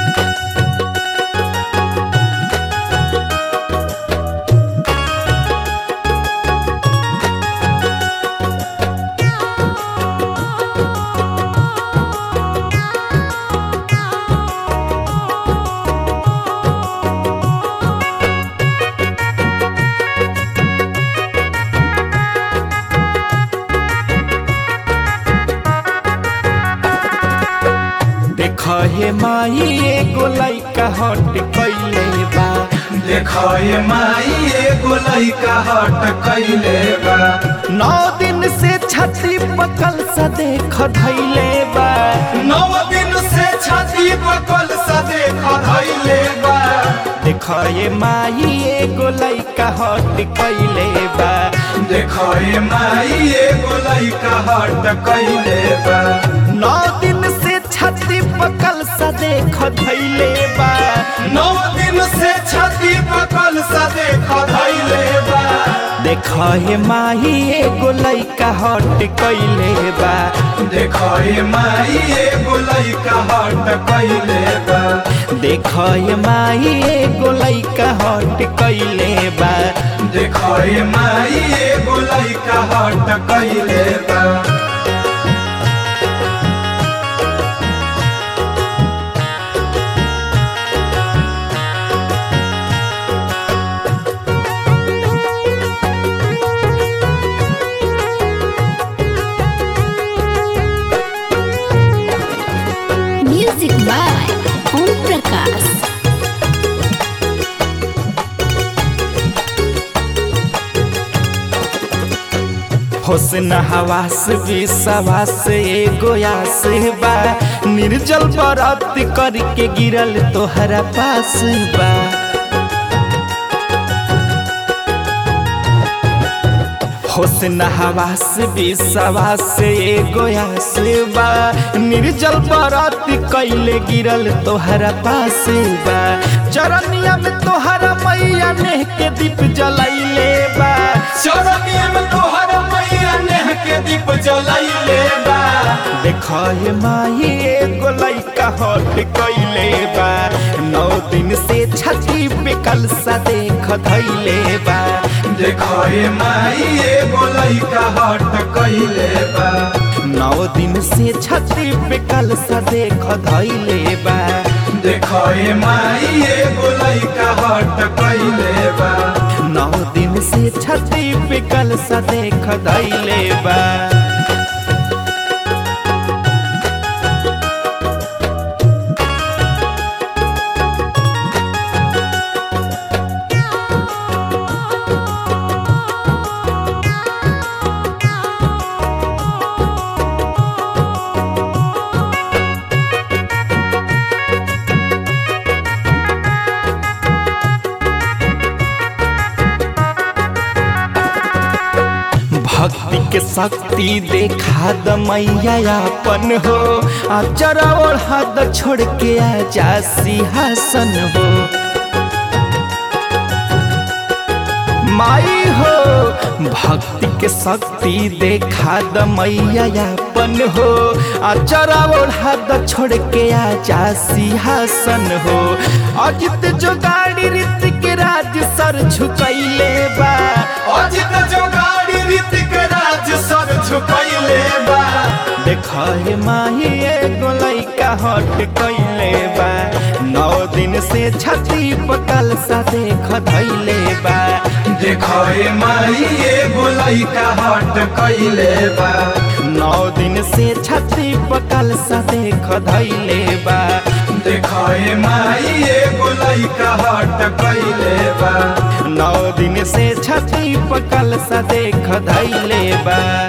देख हे माई एगो लइका हट कइले बा देखो ये माई एगो लइका हट कइले बा नौ दिन से छाती पकल सा देख धैले बा नौ दिन से छाती पकल सा देख धइले बा देख ये माई एगो लइका हट कइले बा देखो ये माई एगो लइका हट कइले बा नौ दिन से छाती पकल सा देख धैले बा नौ दिन से छाती पकल सा देख धइले बा देख हे माई एगो लइका हट कइले बा देखो ये माई एगो लइका हट कइले बा देख हे माई एगो लइका हट कइले बा देखो ये माई एगो लइका हट कइले बा Music by Om Prakash. होसन हवास विश्वास एगो आस बा निर्जल बरत करके गिरल तोहरा पास बा होसन हवास विश्वास एगो आस बा निर्जल बरत कैले गिरल तोहरा पास बा चरनिया में तोहरा मैया नेह के दीप जलैले बा चरनिया में तोहर मैया नेह के दीप जलैले बा देख हे माई एगो लइका हट कइले बा नौ दिन से छठी पे कलसा देख धैले बा देखो ये माई एगो लइका हट कइले बा नौ दिन से छठी पे कलसा देख धैले बा देखो ये माई एगो लइका हट कइले बा नौ दिन से छठी पे कलसा देख धैले बा भक्ति के शक्ति देखा द मैया अपन हो आ जरा ओढ़ा द छोड़ के आ जा सिंहासन हो माई हो भक्ति के शक्ति देखा द मैया अपन हो आ जरा ओढ़ा द छोड़ के आ जा सिंहासन हो अजित जो गाड़ी रीत के राज सर झुकैले बा अजित जो गाड़ी ऋतिक राज सर झुकैले बा देख हे माही एगो लइका हट कइले बा नौ दिन से छठी पकल सा देख धैले बा देखो ये माई एगो लइका हट कइले बा नौ दिन से छठी पकल सा देख धैले बा देखो ये माई एगो लइका हट कइले बा नौ दिन से छठी पकल सा देख धैले बा